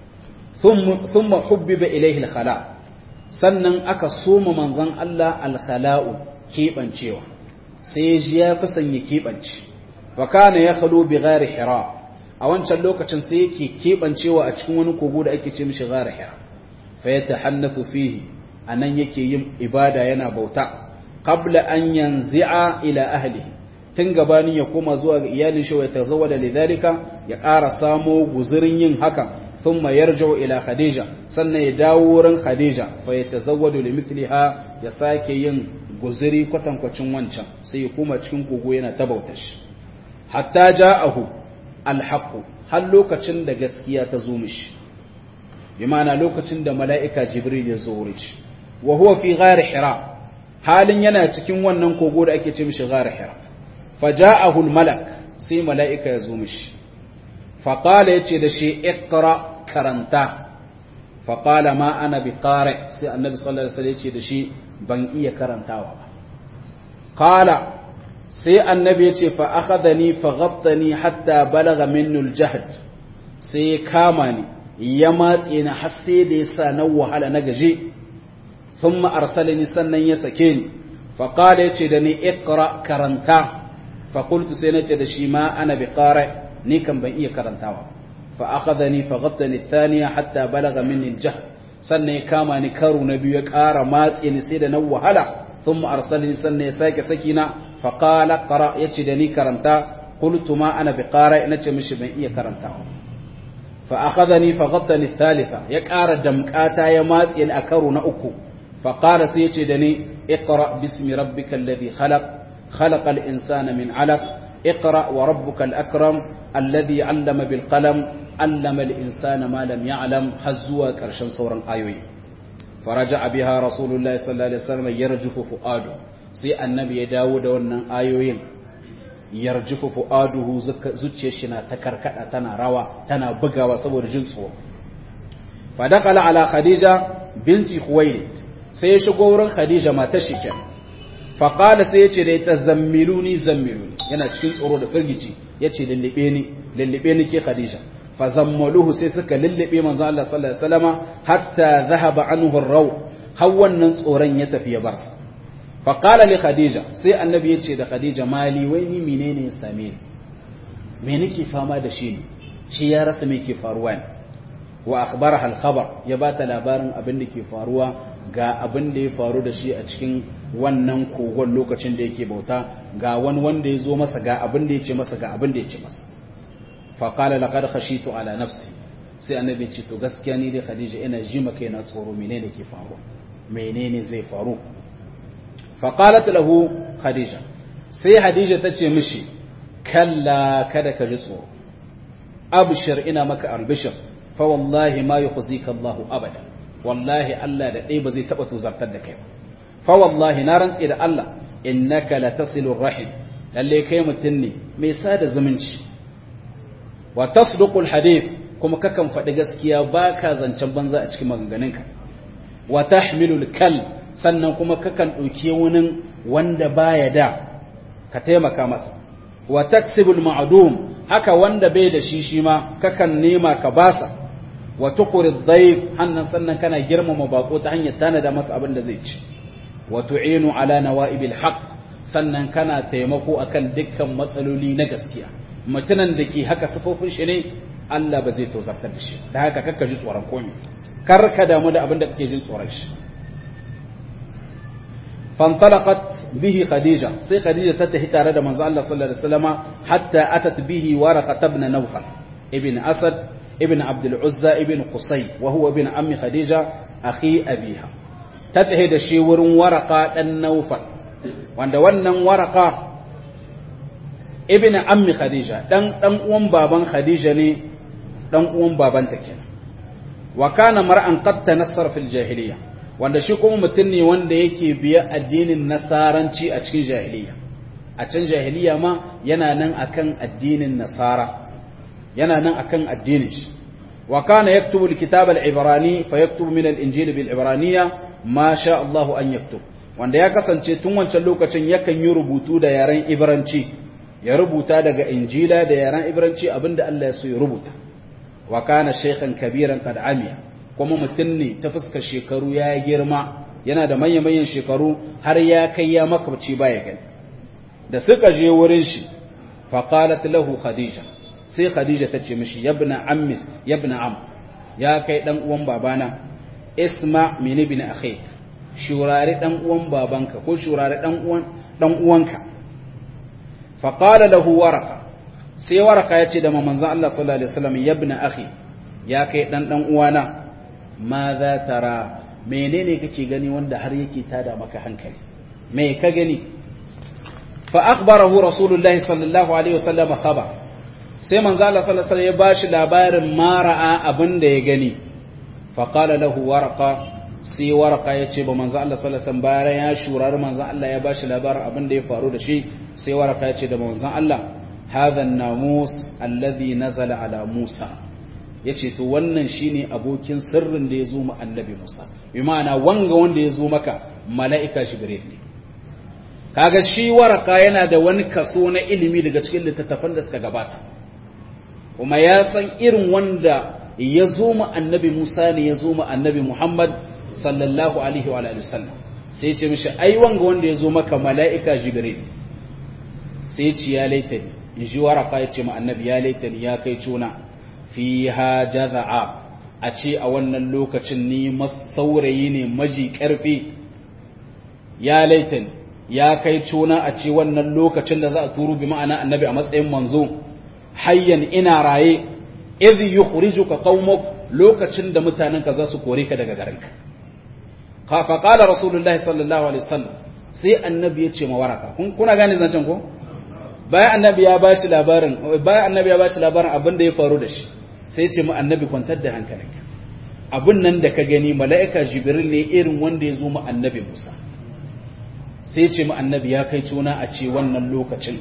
thumma hubbiba ilayhi al-khala sannan aka soma manzon Allah al-khala'u kebancewa sai ya ji ya fi sanya kebance fa kana ya khalu bi ghari hira a wancan lokacin sai yake kebancewa a cikin wani kogo da ake ce mishi ghari hira fa yatahannafu fihi anan yake yin ibada yana bauta qabla an yanzi'a ila ahlihi tun gabanin ya koma zuwa ga iyalin shi wa tazawwada lidhalika ya ƙara samo guzurin yin haka thumma yarji'u ila khadija sannan ya dawo wurin khadija fa yatazawwadu limithliha ya sake yin guzuri kwatankwacin wancan sai ya koma cikin kogo yana ta bautar shi hatta ja'ahu alhaqu har lokacin da gaskiya ta zo mishi bi ma'ana lokacin da mala'ika jibril ya zo wurin shi wa huwa fi ghari hira halin yana cikin wannan kogo da ake ce mishi ghari hira faja'ahu almalak sai mala'ika ya zo mishi fa qala yace da shi iqra karanta fa qala ma ana bi qari sai annabi sallallahu alaihi wasallam yace da shi ban iya karantawa ba qala sai annabi yace fa akhadhani fa ghattani hatta balagha minni aljahd sai kama ni ya matse ni har sai da yasa na wahala na gaje ثم أرسلني سنن يسكين فقال يتشدني اقرأ كرنتا فقلت سينتي دشي ما أنا بقارئ نيكم بإيه كرنتاوا فأخذني فغطني الثانية حتى بلغ مني الجهل سنة كاما نكارو نبي يكار مات ينسيد نو هلا ثم أرسلني سنة يساك سكينة فقال قرأ يتشدني كرنتا قلت ما أنا بقارئ نتشي مش بإيه كرنتاوا فأخذني فغطني الثالثة يكار دمكاتا يمات ينأكارو نأكو فقال سيتي دني اقرأ باسم ربك الذي خلق خلق الإنسان من علق اقرأ وربك الأكرم الذي علم بالقلم علم الإنسان ما لم يعلم حزوا كرشن صورا آيوي فرجع بها رسول الله صلى الله عليه وسلم يرجف فؤاده سي النبي داود ونن آيوين يرجف فؤاده زوجيشنا تكركتا تنا روا تنا بغاوا صبر جنسو فدخل على خديجة بنت خويلد sai ya shigo wurin Khadija matar shi kenan fa qala sai yace da ita zammiluni zammiluni yana cikin tsoro da firgici yace lallabe ni lallabe ni ke Khadija fa zammaluhu sai suka lallabe manzo Allah sallallahu alaihi wasallama hatta dhahaba anhu ar-raw har wannan tsoron ya tafi ya bar sa fa qala li Khadija sai annabi yace da Khadija mali wai ni menene ya same ni me nake fama da shi ne shi ya rasa me ke faruwa ne wa akhbaraha al-khabar ya bata labarin abin da ke faruwa ga abin da ya faru da shi a cikin wannan kogon lokacin da yake bauta ga wani wanda ya zo masa ga abin da ya ce masa ga abin da ya ce masa faƙala laƙar khashitu ala nafsi sai annabi ce to gaskiya ni dai khadija ina ji maka yana tsoro menene ke faruwa menene zai faru faqalat lahu khadija sai hadija ta ce mishi kalla kada ka ji tsoro abshir ina maka albishir fa wallahi ma yukhzika Allah abada wallahi Allah da dai ba zai taba tuzartar da kai ba fa wallahi na rantsi da Allah innaka latasilur rahim lalle kai mutun ne mai sada zumunci wa tasduqul hadith kuma kakan faɗi gaskiya baka zancen banza a cikin maganganunka wa tahmilul kal sannan kuma kakan ɗauki wani wanda baya da ka taimaka masa wa taksibul ma'dum haka wanda bai da shi shi ma kakan nema ka basa wa tuqrid dhayf hannan sannan kana girmama bako ta hanyar tanada masa abin da zai ci wa tu'inu ala nawaibil haqq sannan kana taimako akan dukkan matsaloli na gaskiya mutunan da ke haka sifofin shi ne Allah ba zai tozartar da shi da haka kakka ji tsoron komai kar ka damu da abin da kake jin tsoron shi fantalaqat bihi khadija sai khadija ta tafi tare da manzo Allah sallallahu alaihi wasallama hatta atat bihi waraqa ibn nawfal ibn asad ibn abd al-uzza ibn qusay wa huwa ibn ammi khadija akhi abiha ta tafi da shi wurin waraqa dan nawfal wanda wannan waraqa ibn ammi khadija dan dan uwan baban khadija ne dan uwan babanta kenan wa kana mar'an qad tanassara fil jahiliya wanda shi kuma mutum ne wanda yake biya addinin nasaranci a cikin jahiliya a can jahiliya ma yana nan akan addinin nasara yana nan akan addinin shi wa kana yaktubu alkitab al-ibrani fa yaktubu min al-injil bil ibraniyya ma sha Allah an yaktub wanda ya kasance tun wancan lokacin yakan yi rubutu da yaren ibranci ya rubuta daga injila da yaren ibranci abinda Allah ya so ya rubuta wa kana shaykhan kabiran qad amiya kuma mutum ne ta fuskar shekaru ya girma yana da manya-manyan shekaru har ya kai ya makabci baya gani da suka je wurin shi faqalat lahu khadija sai khadija ta ce mishi yabna ammi yabna am ya kai dan uwan babana isma min ibn akhi shurari dan uwan babanka ko shurari dan uwan dan uwanka faqala lahu waraka sai waraka ya ce da manzon Allah sallallahu alaihi wasallam yabna akhi ya kai dan dan uwana ma za tara menene kake gani wanda har yake tada maka hankali me ka gani fa akhbarahu rasulullahi sallallahu alaihi wasallam khaba sai manzo Allah sallallahu alaihi wasallam ya bashi labarin mara'a abin da ya gani fa qala lahu warqa sai warqa ya ce ba manzo Allah sallallahu alaihi wasallam bayan ya shurar manzo Allah ya bashi labarin abin da ya faru da shi sai warqa ya ce da manzo Allah hadha an-namus alladhi nazala ala Musa ya ce to wannan shine abokin sirrin da ya zo mu annabi Musa bi ma'ana wanga wanda ya zo maka mala'ika Jibril ne kaga shi waraka yana da wani kaso na ilimi daga cikin littattafan da suka gabata kuma ya san irin wanda ya zo mu annabi Musa ne ya zo mu annabi Muhammad sallallahu alaihi wa alihi wasallam sai ya ce mishi ai wanga wanda ya zo maka mala'ika Jibril sai ya ce ya laitani in ji waraka ya ce mu annabi ya laitani ya kai cuna fiha jaza'a a ce a wannan lokacin ni saurayi ne maji ƙarfi ya laitin ya kai cuna a ce wannan lokacin da za a turu bi ma'ana annabi a matsayin manzo hayyan ina raye idh yukhrijuka qaumuk lokacin da mutanenka za su kore ka daga garinka fa qala rasulullahi sallallahu alaihi wasallam sai annabi ya ce ma waraka kuna gane zancen ko bayan annabi ya bashi labarin bayan annabi ya bashi labarin abin da ya faru da shi sai ce mu annabi kwantar da hankalinka abin nan da ka gani mala'ika jibril ne irin wanda ya zo mu annabi musa sai ce mu annabi ya kai cuna a ce wannan lokacin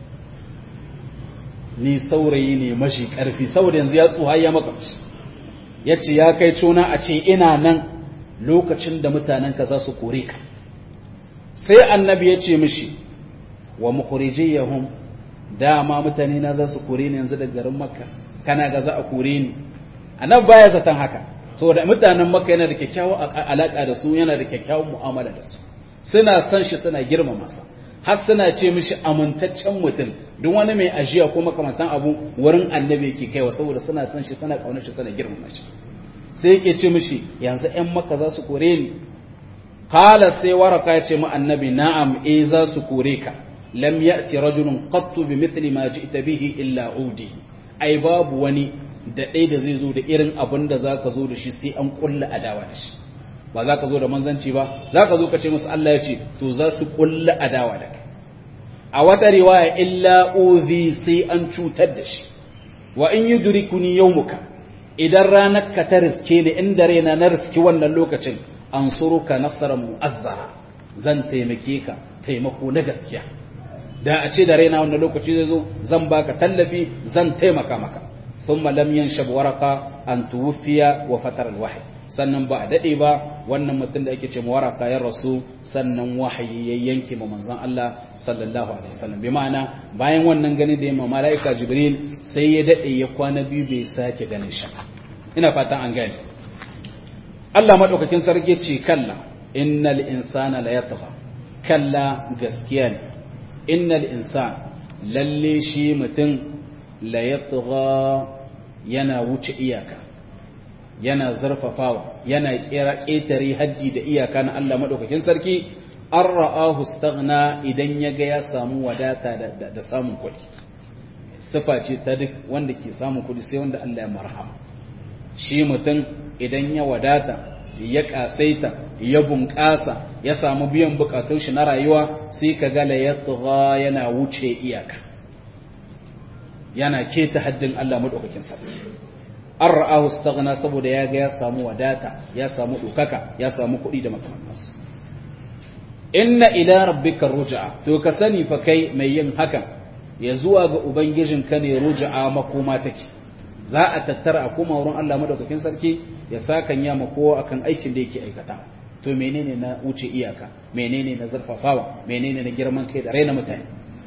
ni saurayi ne mashi karfi saboda yanzu ya tsuha ya makamci ya ce ya kai cuna a ce ina nan lokacin da mutanenka za su kore ka sai annabi ya ce mishi wa mukhrijiyahum dama mutane na za su kore ni yanzu daga garin makka kana ga za a kore ni annabi baya zaton haka saboda mutanen makka yana da kyakkyawan alaka da su yana da kyakkyawan mu'amala da su suna san shi suna girmama sa har suna ce mishi amintaccen mutum duk wani mai ajiya ko makamantan abu wurin annabi yake kaiwa saboda suna san shi suna kaunar shi suna girmama shi sai yake ce mishi yanzu ƴan makka za su kore ni qala sai waraka ya ce mu annabi na'am eh za su kore ka lam ya'ti rajulun qattu bimithli ma ji'ta bihi illa udi ai babu wani da ɗaya da zai zo da irin abin da zaka zo da shi sai an kulla adawa da shi ba za ka zo da manzanci ba za ka zo ka ce musu Allah ya ce to za su kulla adawa da kai a wata riwaya illa uzi sai an cutar da shi wa in yudrikuni yawmuka idan ranar ka ta riske ni inda raina na riski wannan lokacin an suruka nasarar mu'azzara zan taimake ka taimako na gaskiya da a ce da raina wannan lokaci zai zo zan baka tallafi zan taimaka maka thumma lam yanshab waraqa an tuwfiya wa fatar alwahyi sannan ba a dade ba wannan mutum da ake ce waraka ya rasu sannan wahayi ya yanke ma manzon Allah sallallahu alaihi wasallam bi ma'ana bayan wannan gani da yamma malaika jibril sai ya dade ya kwana biyu bai sake ganin shi ina fatan an gane Allah madaukakin sarki ce kalla innal insana la yatgha kalla gaskiya ne innal insan lalle shi mutum la yatgha yana wuce iyaka yana zarfafawa yana kera ƙetare haddi da iyaka na Allah madaukakin sarki an ra'ahu staghna idan ya ga ya samu wadata da samun kuɗi sifa ce ta duk wanda ke samun kuɗi sai wanda Allah ya marhama shi mutum idan ya wadata ya kasaita ya bunƙasa ya samu biyan bukatun shi na rayuwa sai ka ga la yatgha yana wuce iyaka yana keta haddin Allah madaukakin sarki an ra'ahu staghna saboda ya ga ya samu wadata ya samu dukaka ya samu kuɗi da makamantansu inna ila rabbika ruj'a to ka sani fa kai mai yin hakan ya zuwa ga ubangijinka ne ruj'a makoma take za a tattara a koma wurin Allah madaukakin sarki ya sakan ya kowa akan aikin da yake aikata to menene na wuce iyaka menene na zarfafawa menene na girman kai da raina mutane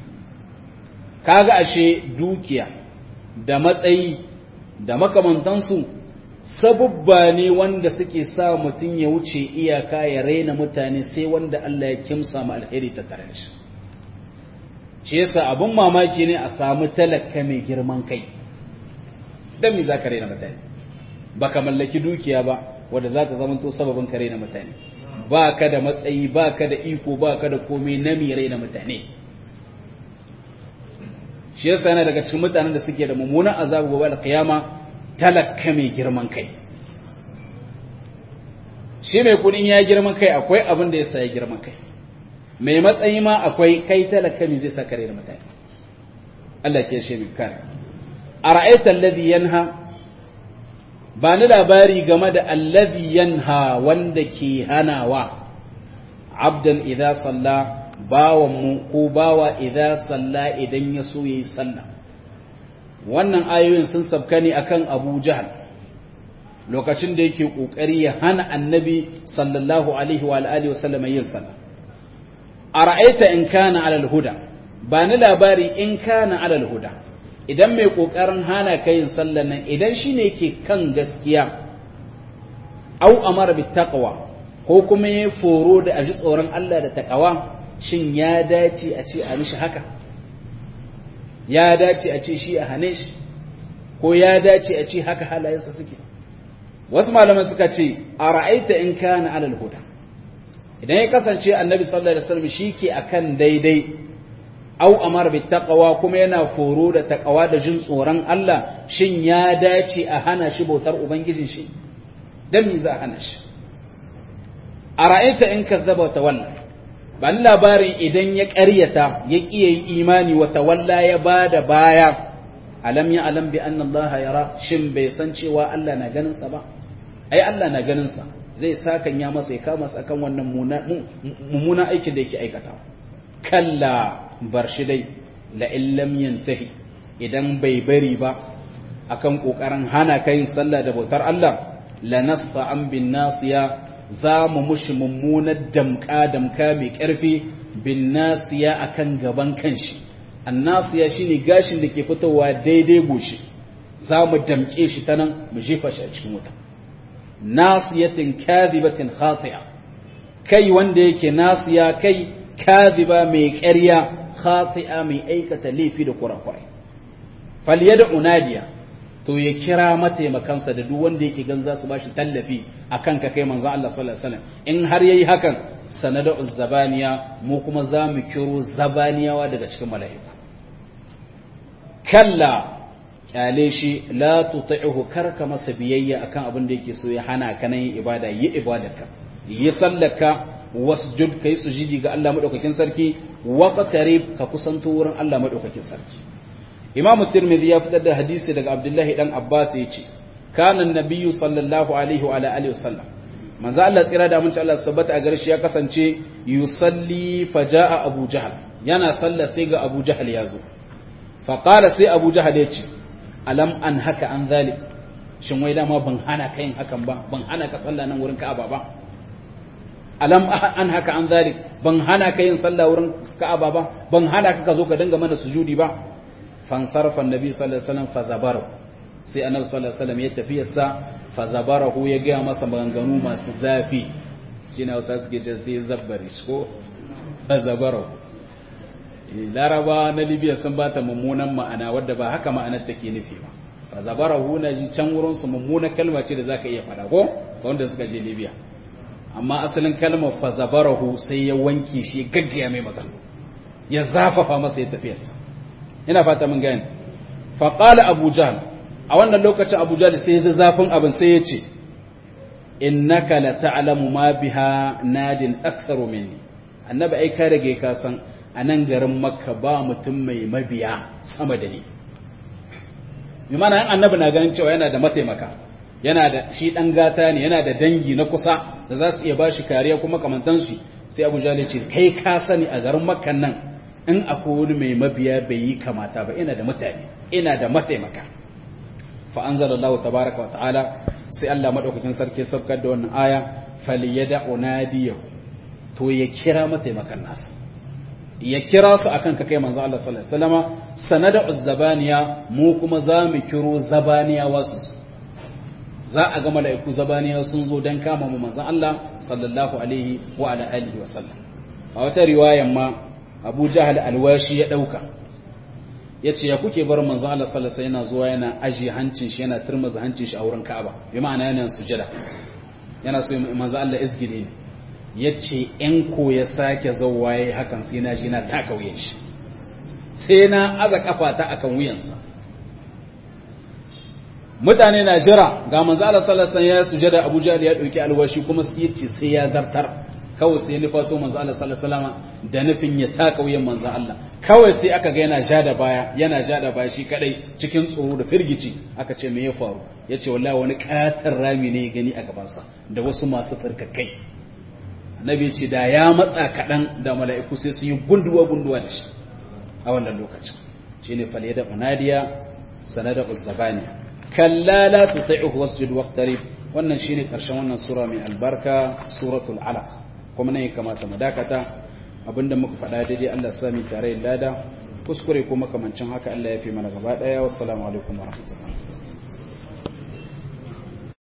kaga ashe dukiya da matsayi da makamantansu sabubba ne wanda suke sa mutum ya wuce iyaka ya raina mutane sai wanda Allah ya kimsa mu alheri ta tare shi shi yasa abun mamaki ne a samu talaka mai girman kai dan me zaka raina mutane baka mallaki dukiya ba wanda za ta zama to sababin ka raina mutane ba ka da matsayi ba ka da iko ba ka da komai na mi raina mutane shi yasa yana daga cikin mutanen da suke da mummunan azabu gobe alkiyama talaka mai girman kai shi mai kudin ya girman kai akwai abin da ya sa ya girman kai mai matsayi ma akwai kai talaka mai zai saka da mutane Allah ke shi mai kare a ra'aitar alladhi yanha ba ni labari game da alladhi yanha wanda ke hanawa abdan idza salla bawan mu ko bawa idza salla idan ya so yayi sallah wannan ayoyin sun sabka ne akan Abu Jahal lokacin da yake kokari ya hana annabi sallallahu alaihi wa alihi wasallam yin sallah ara'aita in kana alal huda ba ni labari in kana alal huda idan mai kokarin hana ka yin sallah nan idan shine yake kan gaskiya au amara bit taqwa ko kuma ya foro da aji tsoron Allah da taqwa shin ya dace a ce a mishi haka ya dace a ce shi a hane shi ko ya dace a ce haka halayensa suke wasu malaman suka ce a ra'aita in kana alal huda idan ya kasance annabi sallallahu alaihi wasallam shike akan daidai au amar bi taqwa kuma yana foro da taqwa da jin tsoron Allah shin ya dace a hana shi bautar ubangijin shi dan me za a hana shi a ra'aita in kazzaba wa tawalla ba ni labarin idan ya ƙaryata ya ƙi yi imani wa tawalla ya bada baya alam ya alam bi anna Allah yara shin bai san cewa Allah na ganin sa ba ai Allah na ganin sa zai sakan ya masa ya kama sa kan wannan mummuna aikin da yake aikata kalla bar shi dai la illam yantahi idan bai bari ba akan kokarin hana kai sallah da bautar Allah la nassa an bin nasiya za mu mushi mummunar damka damka mai karfi bin nasiya akan gaban kanshi annasiya shine gashin da ke fitowa daidai goshi za mu damke shi ta nan mu jefa shi a cikin wuta nasiyatin kadhibatin khati'a kai wanda yake nasiya kai kadhiba mai ƙarya khati'a mai aikata laifi da kurakurai falyada unadiya to ya kira mataimakansa da duk wanda yake gan za su bashi tallafi akan ka kai manzon Allah sallallahu alaihi wasallam in har yayi hakan sanada zabaniya mu kuma za mu kiro zabaniyawa daga cikin mala'iku kalla kyale shi la tuti'uhu karka masa biyayya akan abin da yake so ya hana ka nan ibada yi ibadarka yi sallaka wasjud kai sujudi ga Allah madaukakin sarki wa qatarib ka kusanto wurin Allah madaukakin sarki Imam Tirmidhi ya fitar da hadisi daga Abdullahi dan Abbas yace kana annabiyyu sallallahu alaihi wa alihi wasallam manzo Allah tsira da mun Allah tabbata a garshi ya kasance yusalli faja'a Abu Jahl yana salla sai ga Abu Jahl ya zo fa qala sai Abu Jahl ya ce alam an haka an zalik shin wai dama ban hana ka yin hakan ba ban hana ka salla nan wurin Ka'aba ba alam an haka an zalik ban hana ka yin salla wurin Ka'aba ba ban hana ka ka zo ka dinga mana sujudi ba fansarfa annabi sallallahu alaihi wasallam fazabaru sai annabi sallallahu alaihi wasallam ya tafi yasa fazabarahu ya ga masa maganganu masu zafi shine wasa suke ce sai zabbari ko fazabarahu laraba na libya sun bata mummunan ma'ana wadda ba haka ma'anar take nufi ba fazabarahu na ji can wurin su mummunan kalma ce da zaka iya fada ko ga wanda suka je libya amma asalin kalmar fazabarahu sai ya wanke shi gaggaya mai magana ya zafafa masa ya tafiyarsa ina fata mun gani faƙala abu jahal a wannan lokacin abu jahal sai ya zafin abin sai ya ce innaka la ta'lamu ma biha nadin aktharu minni annabi ai ka rage ka san a nan garin makka ba mutum mai mabiya sama da ni bi mana annabi na ganin cewa yana da mataimaka yana da shi dan gata ne yana da dangi na kusa da za su iya bashi kariya kuma kamantansu sai abu jahal ya ce kai ka sani a garin makkan nan in akwai wani mai mabiya bai yi kamata ba ina da mutane ina da mataimaka fa anzalallahu tabaraka wa ta'ala sai Allah madaukakin sarki sabkar da wannan aya falyada unadiyahu to ya kira mataimakan nasu ya kira su akan ka kai manzo Allah sallallahu alaihi wasallama sanada uzzabaniya mu kuma za mu kiro zabaniya wasu za a ga mala'iku zabaniya sun zo dan kama mu manzo Allah sallallahu alaihi wa ala alihi wa sallam a wata riwayan ma abu jahal alwashi ya ɗauka ya ce ya kuke bar manzo Allah sallallahu yana zuwa yana aji hancin shi yana turmuza hancin shi a wurin Ka'aba bi ma'ana yana sujada yana so manzo Allah izgide ne yace in ko ya sake zawwa yayi hakan sai na ji na taka wuyan shi sai na aza kafata akan wuyansa mutane na jira ga manzo Allah sallallahu alaihi ya sujada Abu Jahl ya dauki alwashi kuma sai yace sai ya zartar kawai sai nufato manzo Allah sallallahu alaihi wasallam da nufin ya taka wuyan manzo Allah kawai sai aka ga yana ja da baya yana ja da baya shi kadai cikin tsoro da firgici aka ce me ya faru yace wallahi wani katar rami ne ya gani a gaban sa da wasu masu tsarkakai annabi ya ce da ya matsa kadan da mala'iku sai su yi gunduwa gunduwa da shi a wannan lokacin shine falyada unadiya sanada uzzabani kalla la tuti'uhu wasjud waqtarib wannan shine karshen wannan sura mai albarka suratul alaq kuma ne kamata mu dakata abinda muka faɗa daidai Allah sami tare da lada kuskure ko makamancin haka Allah ya fi mana gaba daya wassalamu alaikum warahmatullahi